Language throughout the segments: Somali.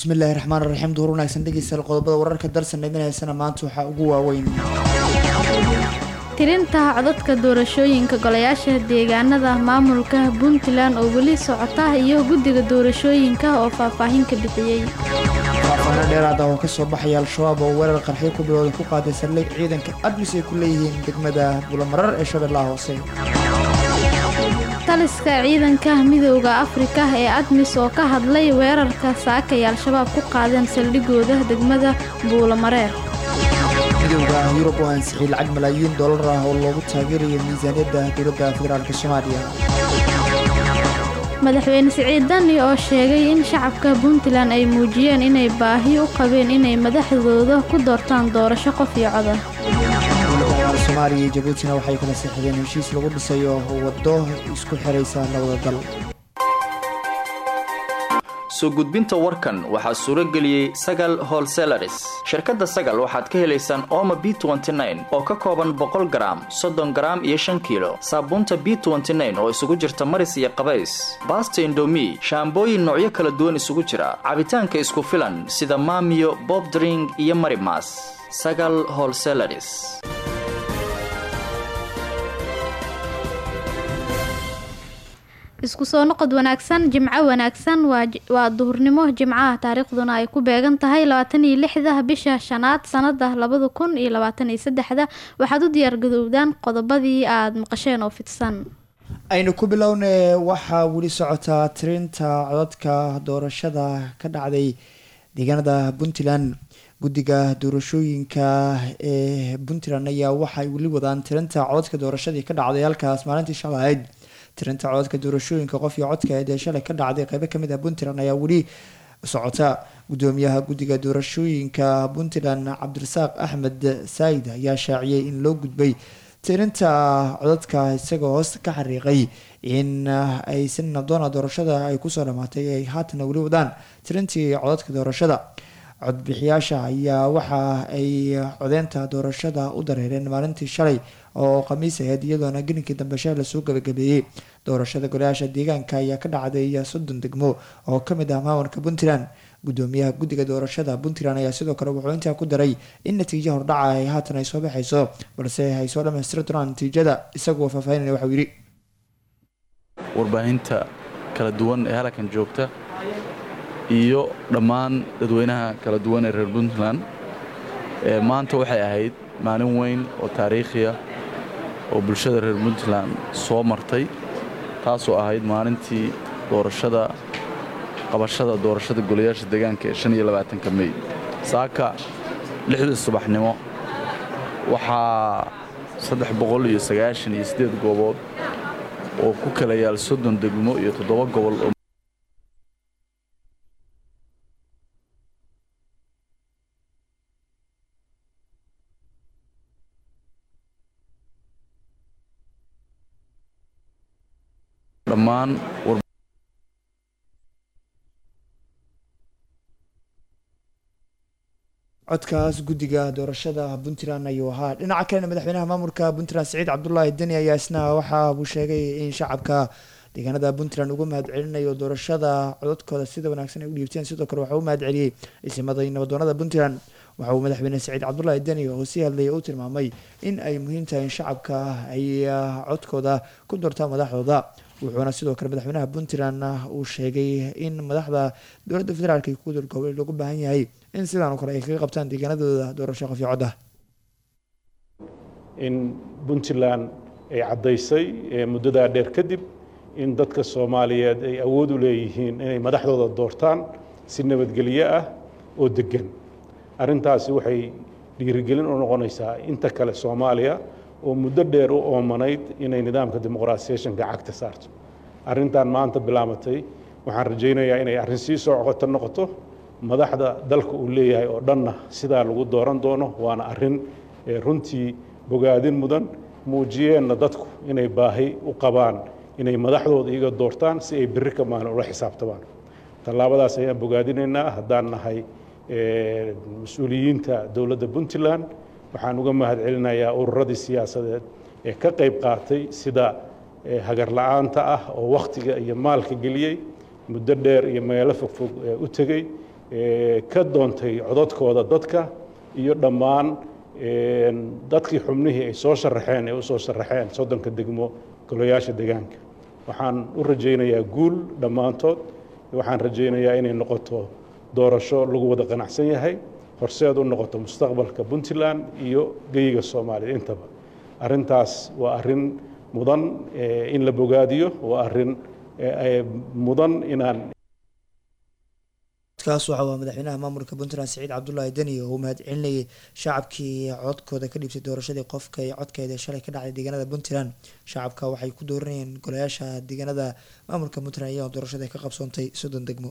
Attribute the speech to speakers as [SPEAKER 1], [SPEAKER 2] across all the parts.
[SPEAKER 1] bismillaahi raxmaan raxiim duhur wanaagsan dhegeystayaal qodobada wararka darsan dheganaysana maanta waxaa ugu waaweyn
[SPEAKER 2] tirinta codadka doorashooyinka golayaasha deegaanada maamulka puntland oo weli socota iyo guddiga doorashooyinka oo faahfaahin ka bixiyey
[SPEAKER 1] faafahno dheeraad ah oo kasoo baxaya al-shabaab oo weerar qarxiyo ku bilowda ku qaaday saldhig ciidanka adlis ay ku leeyihiin degmada bulamarar ee shabeellaha hoose
[SPEAKER 2] taliska ciidanka midooda afrika ee admis oo ka hadlay weerarka saakay al-shabaab ku qaadeen saldhigooda degmada buulamareer
[SPEAKER 1] midowda yurub oo ansixiyey lacag malaayiin dollar ah oo loogu taageerayo miisaaniyadda dowladda federaalk soomaaliya
[SPEAKER 2] madaxweyne siciid dani oo sheegay in shacabka puntland ay muujiyeen inay baahi u qabeen inay madaxdooda ku doortaan doorasho qof iyo coda
[SPEAKER 1] dowladda soomaaliya iyo jabuutina waxay kala saxideen heshiis lagu dhisayo waddo isku xiraysa labada dal
[SPEAKER 3] soo gudbinta warkan waxaa suuro geliyey sagal holselaris shirkadda sagal waxaad ka helaysaan ooma b oo ka kooban boqol garaam soddon garaam iyo shan kiilo saabuunta b oo isugu jirta maris iyo qabays baasta indomi shaambooyin noocyo kala duwan isugu jira cabitaanka isku filan sida maamiyo bobdring iyo marimas sagal holselaris
[SPEAKER 2] isku soo noqod wanaagsan jimco wanaagsan waa duhurnimo jimcaha taariikhduna ay ku beegan tahay labaatan iyo lixda bisha shanaad sanada labada kun iyo labaatan iyo saddexda waxaad u diyaargadowdaan qodobadii aada maqasheen oo fidsan
[SPEAKER 1] aynu ku bilowna waxaa weli socotaa tirinta codadka doorashada ka dhacday deegaanada puntland guddiga doorashooyinka ee puntland ayaa waxay weli wadaan tirinta codadka doorashadii ka dhacday halkaas maalintii shalay ahayd tirinta codadka doorashooyinka qof iyo codka ee shalay ka dhacday qeybo kamid ah puntland ayaa weli socota gudoomiyaha guddiga doorashooyinka puntland cabdirasaaq axmed saayid ayaa shaaciyey in loo gudbay tirinta codadka isagoo hoos ka xariiqay in ay si nadoona doorashada ay kusoo dhamaatay ay haatana weli wadaan tirintii codadka doorashada codbixiyaasha ayaa waxa ay codeynta doorashada u dareereen maalintii shalay oo khamiis aheyd iyadoona gelinkii dambe shalay lasoo gabagabeeyey doorashada golayaasha deegaanka ayaa ka dhacday soddon degmo oo kamid ah maamulka puntland gudoomiyaha guddiga doorashada puntland ayaa sidoo kale wuxuu intaa ku daray in natiijo hordhaca ay haatan ay soo baxayso balse ay soo dhamaystiri doonaan natiijada isaguo faahfaahinaya waxau yidhi
[SPEAKER 4] warbaahinta kala duwan ee halkan joogta iyo dhammaan dadweynaha kala duwan ee reer puntland maanta waxay ahayd maalin weyn oo taariikhiya oo bulshada reer puntland soo martay taasoo ahayd maalintii doorashada qabashada doorashada golayaasha deegaanka ee shan iyo labaatanka mey saaka lixdii subaxnimo waxaa saddex boqol iyo sagaashan iyo siddeed goobood oo ku kala yaal soddon degmo iyo toddoba gobol oo dhammaan
[SPEAKER 1] codkaas guddiga doorashada puntland ayuu ahaa dhinaca kalena madaxweynaha maamulka puntland siciid cabdulaahi deni ayaa isna waxa uu sheegay in shacabka deegaanada puntland uga mahad celinayo doorashada codadkooda sida wanaagsan ay u dhiibteen sidoo kale waxaa u mahad celiyey isimaday nabadoonada puntland waxa uu madaxweyne siciid cabdulaahi deni oo sii hadlayay uu tilmaamay in ay muhiim tahay in shacabka ay codkooda ku doortaan madaxdooda wuxuuna sidoo kale madaxweynaha puntland uu sheegay in madaxda dowladda federaalk iyo kuwa dowlgoboleed loogu baahan yahay in sidaan oo kale ay kaga qabtaan deegaanadooda doorasho qof iyo cod ah
[SPEAKER 5] in puntland ay caddaysay muddadaa dheer kadib in dadka soomaaliyeed ay awood u leeyihiin inay madaxdooda doortaan si nabadgelyo ah oo deggan arrintaasi waxay dhiirigelin u noqonaysaa inta kale soomaaliya oo muddo dheer u oomanayd inay nidaamka dimuqraasiyeshanka cagta saarto arrintan maanta bilaamatay waxaan rajaynayaa inay arrin sii soo coqoto noqoto madaxda dalka uu leeyahay oo dhanna sidaa lagu dooran doono waana arrin runtii bogaadin mudan muujiyeenna dadku inay baahi u qabaan inay madaxdooda iyaga doortaan si ay berri ka maalin ula xisaabtamaan tallaabadaas ayaan bogaadinaynaa haddaan nahay mas-uuliyiinta dowladda puntland waxaan uga mahad celinayaa ururadii siyaasadeed ee ka qayb qaatay sida hagar la'aanta ah oo wakhtiga iyo maalka geliyey muddo dheer iyo meelo fogfog u tegey ka doontay cododkooda dadka iyo dhammaan dadkii xubnihii ay soo sharaxeen ee u soo sharaxeen soddonka degmo golayaasha deegaanka waxaan u rajaynayaa guul dhammaantood waxaan rajaynayaa inay noqoto doorasho lagu wada qanacsan yahay horseed u noqoto mustaqbalka puntland iyo geyiga soomaaliya intaba arrintaas waa arrin mudan in la bogaadiyo waa arrin mudan inaan
[SPEAKER 1] kaas waxa waa madaxweynaha maamulka puntland siciid cabdulaahi deni oo uu mahadcelinayay shacabkii codkooda ka dhiibtay doorashadii qofka ee codkeeda shalay ka dhacday deegaanada puntland shacabka waxay ku dooranayeen golayaasha deegaanada maamulka puntland iyadoo doorashada ka qabsoontay soddon degmo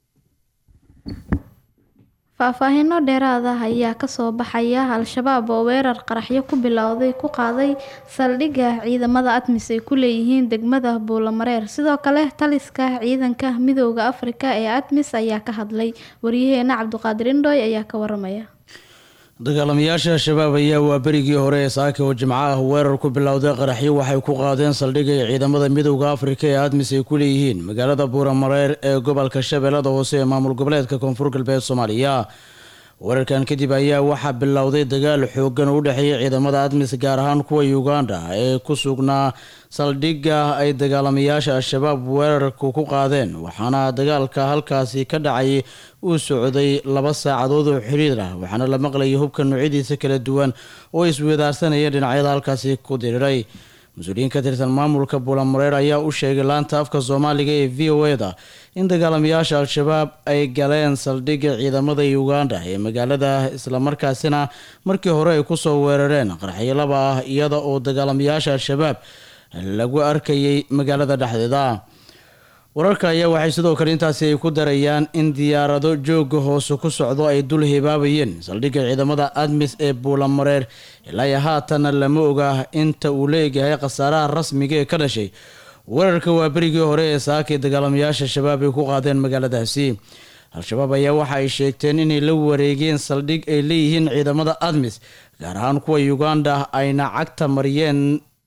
[SPEAKER 2] faahfaahiino dheeraad ah ayaa kasoo baxaya al-shabaab oo weerar qaraxyo ku bilowday ku qaaday saldhigga ciidamada admis ay ku leeyihiin degmada buulamareer sidoo kale taliska ciidanka midooda afrika ee admis ayaa ka hadlay waryaheena cabdiqaadir indhooy ayaa ka waramaya
[SPEAKER 6] dagaalamayaasha al-shabaab ayaa waa berigii hore ee saaka oo jimco ah weerar ku bilowday qaraxyo waxay ku qaadeen saldhigga ay ciidamada midowda afrika ee admis ay ku leeyihiin magaalada buuramareer ee gobolka shabeellada hoose ee maamul goboleedka koonfur galbeed soomaaliya weerarkan kadib ayaa waxaa bilowday dagaal xoogan oo u dhexeeya ciidamada admis gaar ahaan kuwa uganda ee ku sugnaa saldhigga ay dagaalamayaasha al-shabaab weerarku ku qaadeen waxaana dagaalka halkaasi ka dhacay uu socday laba saacadood oo xiriir ah waxaana la maqlayay hubka noocyadiisa kala duwan oo iswadaarsanaya dhinacyada halkaasi ku diriray mas-uuliyiin ka tirsan maamulka buulamareer ayaa u sheegay laanta afka soomaaliga ee v o eda in dagaalamayaasha al-shabaab ay galeen saldhigga ciidamada uganda ee magaalada islamarkaasina markii hore ay kusoo weerareen qarxyo laba ah iyada oo dagaalamayaasha al-shabaab lagu arkayay magaalada dhexdeeda wararka ayaa waxay sidoo kale intaasi ay ku darayaan in diyaarado jooga hoose ku socdo ay dul hibaabayeen saldhigga ciidamada admis ee buulamareer ilaa iyo haatanna lama oga inta uu leeyahay khasaaraha rasmiga ee ka dhashay weerarka waa berigii hore ee saakay dagaalamayaasha shabaab ay ku qaadeen magaaladaasi al-shabaab ayaa waxa ay sheegteen inay la wareegeen saldhig ay leeyihiin ciidamada admis gaar ahaan kuwa uganda ayna cagta mariyeen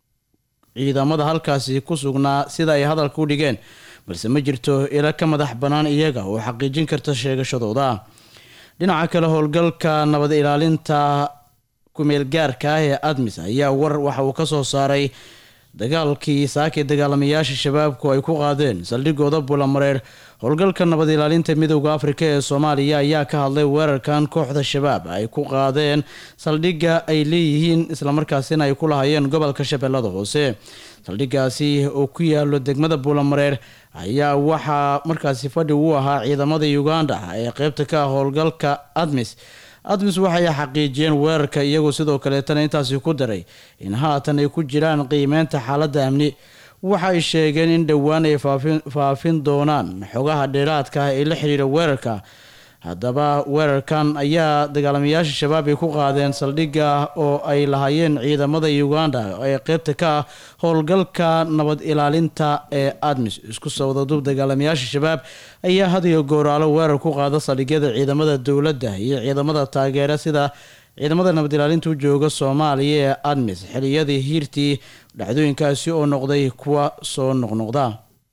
[SPEAKER 6] ciidamada halkaasi ku sugnaa sida ay hadalka u dhigeen balse ma jirto ilo ka madax bannaan iyaga oo xaqiijin karta sheegashadooda dhinaca kale howlgalka nabad ilaalinta kumeelgaarka ah ee admis ayaa war waxa uu ka soo saaray dagaalkii saakay dagaalamayaasha shabaabku ay ku qaadeen saldhigooda bulamareer howlgalka nabad ilaalinta midowda afrika ee soomaaliya ayaa ka hadlay weerarkan kooxda shabaab ay ku qaadeen saldhigga ay leeyihiin islamarkaasina ay ku lahaayeen gobolka shabeellada hoose saldhiggaasi oo ku yaalo degmada buulamareer ayaa waxaa markaasi fadhi u ahaa ciidamada uganda ee qeybta ka ah howlgalka admis admis waxay xaqiijiyeen weerarka iyagoo sidoo kaleetana intaasi ku daray in haatan ay ku jiraan qiimeynta xaaladda amni waxay sheegeen in dhowaan ay faafin doonaan xogaha dheeraadka ah ee la xiriira weerarka haddaba weerarkan ayaa dagaalamayaasha shabaab ay ku qaadeen saldhigga oo ay lahaayeen ciidamada uganda ee qeybta ka ah howlgalka nabad ilaalinta ee admis isku sawdadub dagaalamayaasha shabaab ayaa had iyo gooraalo weerar ku qaada saldhigyada ciidamada dowladda iyo ciidamada taageera sida ciidamada nabad ilaalinta u jooga soomaaliya ee admis xiliyadii hiirtii dhacdooyinkaasi oo noqday kuwa soo noqnoqda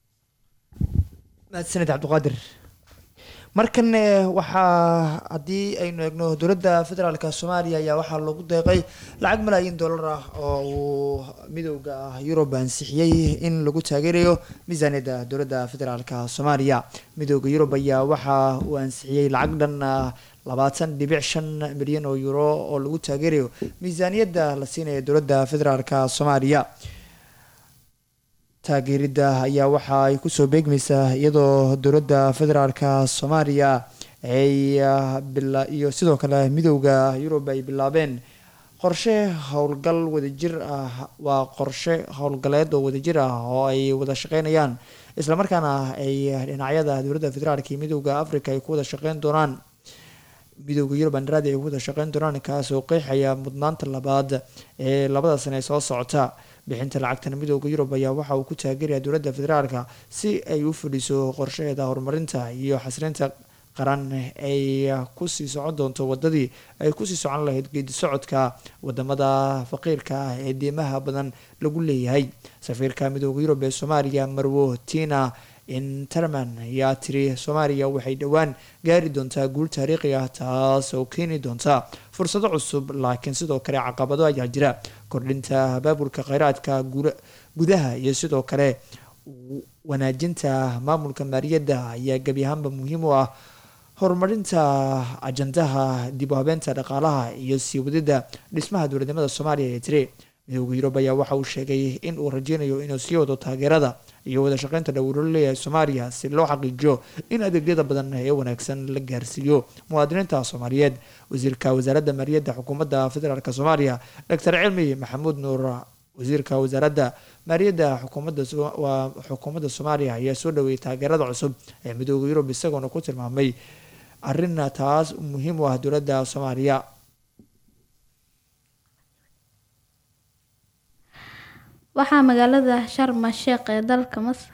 [SPEAKER 1] mahadsaned cabdiqaadir markan waxaa haddii aynu eegno dowladda federaalk soomaaliya ayaa waxaa loogu deeqay lacag malaayiin dollar ah oo uu midowda yurub ansixiyey in lagu taageerayo miisaaniyadda dowladda federaalk soomaaliya midowda yurub ayaa waxa uu ansixiyey lacag dhan labaatan dhibic shan milyan oo euro oo lagu taageerayo miisaaniyadda la siinaya dowladda federaalk soomaaliya taageeridda ayaa waxa ay kusoo beegmaysaa iyadoo dowladda federaalka soomaaliya ay iyo sidoo kale midowda yurub ay bilaabeen qorshe howlgal wadajir ah waa qorshe howlgaleed oo wadajir ah oo ay wada shaqeynayaan islamarkaana ay dhinacyada dowladda federaalka iyo midowda africa ay ku wada shaqeyn doonaan midowda yurub andradi ay ku wada shaqeyn doonaan kaas oo qeexaya mudnaanta labaad ee labada sane soo socota bixinta lacagtan midowda yurub ayaa waxa uu ku taageeraya dowladda federaalka si ay u fadhiso qorshaheeda horumarinta iyo xasrinta qaran ay kusii socon doonto wadadii ay kusii socon lahayd geedi socodka wadamada faqiirka ah ee diimaha badan lagu leeyahay safiirka midowda yurub ee soomaaliya marwo tina interman ayaa tiri soomaaliya waxay dhowaan gaari doontaa guul taariikhi ah taas oo keeni doonta fursado cusub laakiin sidoo kale caqabado ayaa jira kordhinta abaabulka kheyraadka gudaha iyo sidoo kale wanaajinta maamulka maaliyadda ayaa gebi ahaanba muhiim u ah horumarinta ajandaha dib u habeenta dhaqaalaha iyo sii wadida dhismaha dowladnimada soomaaliya ee tiri midooda yurub ayaa waxa uu sheegay in uu rajeynayo inuu sii wado taageerada iyo wada shaqeynta dhowlo leeyahay soomaaliya si loo xaqiijiyo in adeegyada badan ee wanaagsan la gaarsiiyo muwaadiniinta soomaaliyeed wasiirka wasaaradda maaliyadda xukuumadda federaalk soomaaliya doctor cilmi maxamuud nuur wasiirka wasaaradda maaliyadda xukuumadda waa xukuumadda soomaaliya ayaa soo dhaweeyay taageerada cusub ee midooda yurub isagoona ku tilmaamay arina taas muhiim u ah dowladda soomaaliya
[SPEAKER 2] waxaa magaalada sharma sheekh ee dalka masar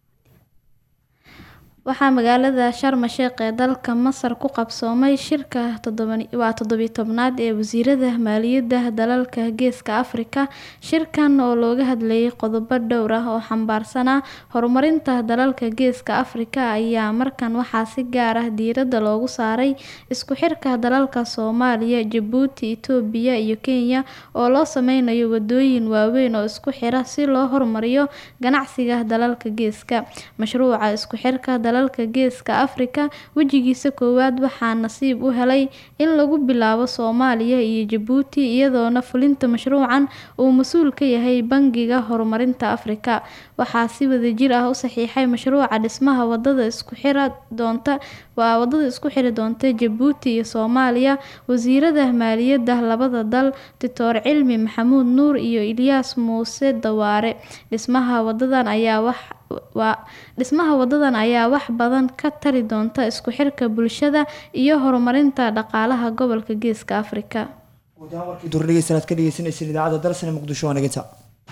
[SPEAKER 2] waxaa magaalada sharma sheekh ee dalka masar ku qabsoomay shirka waa toddobiyi tobnaad ee wasiirada maaliyadda dalalka geeska afrika shirkan oo looga hadlayay qodobo dhowr ah oo xambaarsanaa horumarinta dalalka geeska afrika ayaa markan waxaa si gaar ah diiradda loogu saaray isku xirka dalalka soomaaliya jabuuti itoobiya iyo kenya oo loo sameynayo wadooyin waaweyn oo isku xira si loo horumariyo ganacsiga dalalka geeska mashruuca isku xirka dalalka geeska afrika wejigiisa koowaad waxaa nasiib u helay in lagu bilaabo soomaaliya iyo jabuuti iyadoona fulinta mashruucan uu mas-uul ka yahay bangiga horumarinta afrika waxaa si wadajir ah u saxiixay mashruuca dhismaha wadada isku xira doonta waa wadada isku xiri doonta jabuuti iyo soomaaliya wasiirada maaliyadda labada dal doctor cilmi maxamuud nuur iyo ilyaas muuse dawaare dhismaha wadadan ayaa wax waa dhismaha wadadan ayaa wax badan ka tari doonta isku xirka bulshada iyo horumarinta dhaqaalaha gobolka geeska afrika
[SPEAKER 1] duurdhegeystaad ka dhegeysanaysan idaacadda dalsane muqdisho waa naganta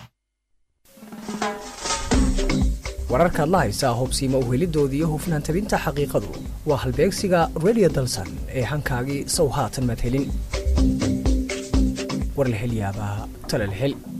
[SPEAKER 7] wararkaad la haysaa hubsiima uhelidoodii iyo hufnaan tabinta xaqiiqadu waa halbeegsiga radio dalsan ee hankaagii sow haatan madhelin warlahelyaabaha talalhel